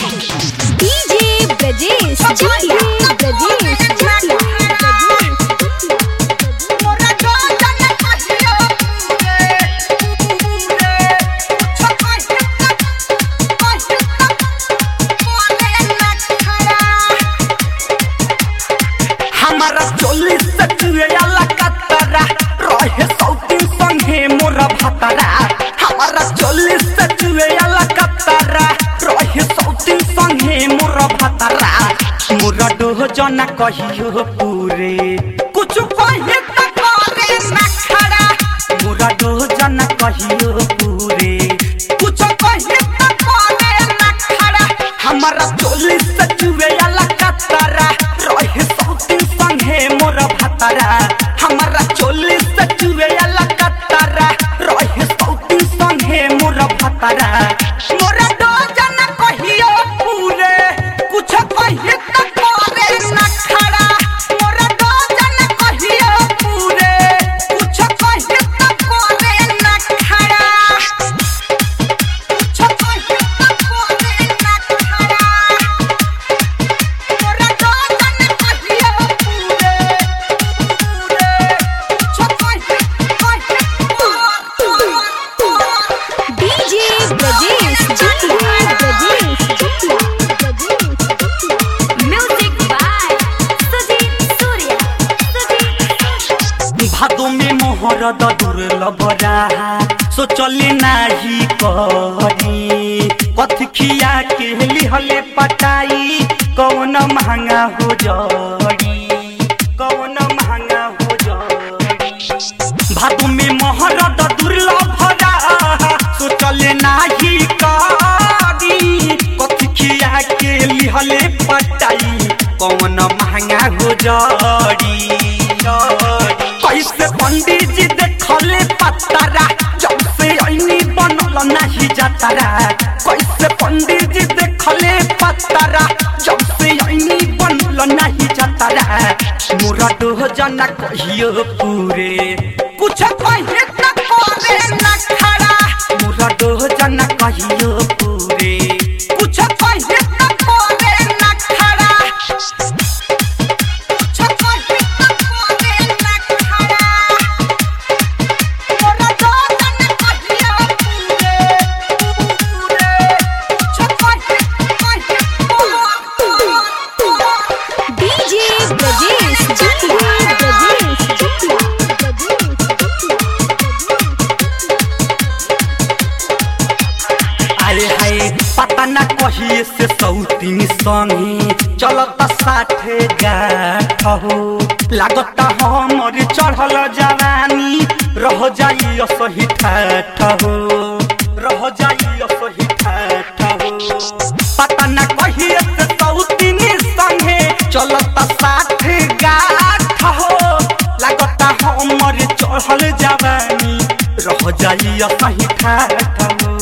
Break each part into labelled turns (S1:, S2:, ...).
S1: DJ Brajesh Chutiya. Brajesh Chutiya.
S2: हमारा चोलीस से चुएला कतरा रहे सौतीन संगे मोरा भतरा हमारा चोलीस से चुएला कतरा रहे सौतीन संगे मोरा भतरा मोरा डोह जना कहियो पूरे कुछ कहे त करे ना खड़ा मोरा डोह जना कहियो पूरे कुछ कहे त करे ना खड़ा हमारा चोलीस से चुएला कतरा रहे सौतीन संगे मोरा भतरा हमारा चोलीस से चुएला कतरा रहे सौतीन संगे मोरा भतरा मोरा डोह जना कहियो पूरे कुछ कहे त करे ना खड़ा मोरा डोह जना कहियो पूरे कुछ कहे त करे ना खड़ा कुछ कहे त करे ना खड़ा मोरा डोह जना कहियो पूरे पूरे कुछ कहे कहे
S1: DJ Brajesh Chutiya. Brajesh Chutiya. Brajesh Chutiya. Music by Sudhir Surya. Sudhir
S2: भादो में मोहर दुर्लभरा सोचले नाही करी कथी खिया के लिहले पटाई कौन महंगा हो जड़ी कौन महंगा हो जड़ी भादो में मोहर दुर्लभरा सोचले नाही करी कथी खिया के लिहले पटाई कौन महंगा हो जड़ी कैसे पंडित जी देखले पतरा जब से ऐनी बनल नहीं जातरा कैसे पंडित जी देखले पतरा जब से ऐनी बनल नहीं जातरा मोरा डोह जना कहियो पूरे कुछ कहे त करे ना खड़ा मोरा डोह जना कहियो पूरे कुछ कहे त करे ना खड़ा
S1: DJ Brajesh Chutiya. Brajesh Chutiya. Brajesh Chutiya.
S2: अरे हाय पता न कहिए से सौतीन संगे चलता साठे गाठ हो लागता हमर चढ़ल जवानी रह जाई असही ठाठ हो रह जाई असही ठाठ हो पता न कहिए से सौतीन संगे चलता साठे गाठ हो लागता हमर चढ़ल जवानी रह जाई असही ठाठ हो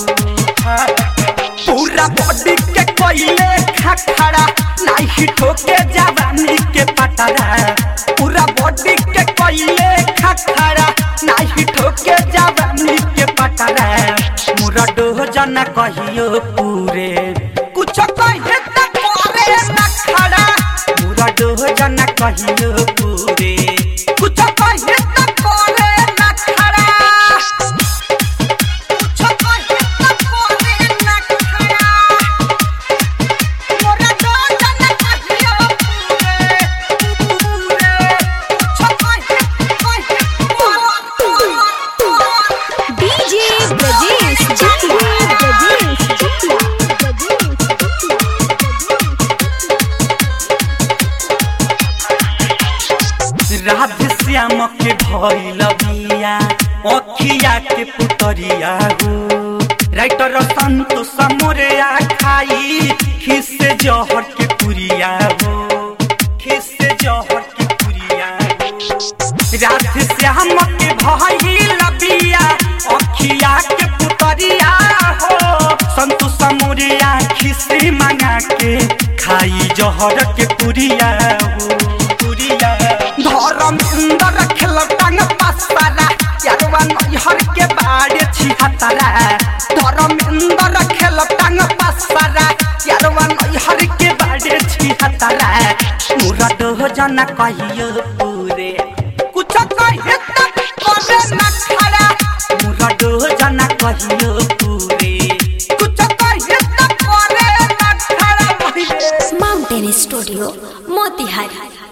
S2: पूरा बॉडी के कोइले खखड़ा नाही ठोके जवानी के पतरा पूरा बॉडी के कोइले खखड़ा नाही ठोके जवानी के पतरा मुरा डोह जना कहियो पूरे कुछ कहे त करे ना खड़ा मुरा डोह जना कहियो पूरे कुछ कहे त करे ना खड़ा
S1: DJ Brajesh Chutiya. Brajesh Chutiya. Brajesh Chutiya.
S2: Radhe Shyam के भइल बिया अखिया के पुतरिया हो राइटर संतोष मोरिया खाई खिस जहर के पुरिया हो खिस जहर के पुरिया हो राधे श्याम के भइल बिया अखिया के पुतरिया हो संतोष मोरिया खिसी मंगा के खाई जहर के पुरिया हो पुरिया धर्म इंदर खेल टांग पासरा यारवा नैहर के बाड़े छिहतरा धर्म इंदर खेल टांग पासरा यारवा खतरा मुरद हो जाना कहियो पूरे कुछ कहे तब करे न खड़ा मुरद हो जाना कहियो पूरे कुछ कहे तब करे न खड़ा भइले
S1: माउंटेन स्टूडियो मोतिहारी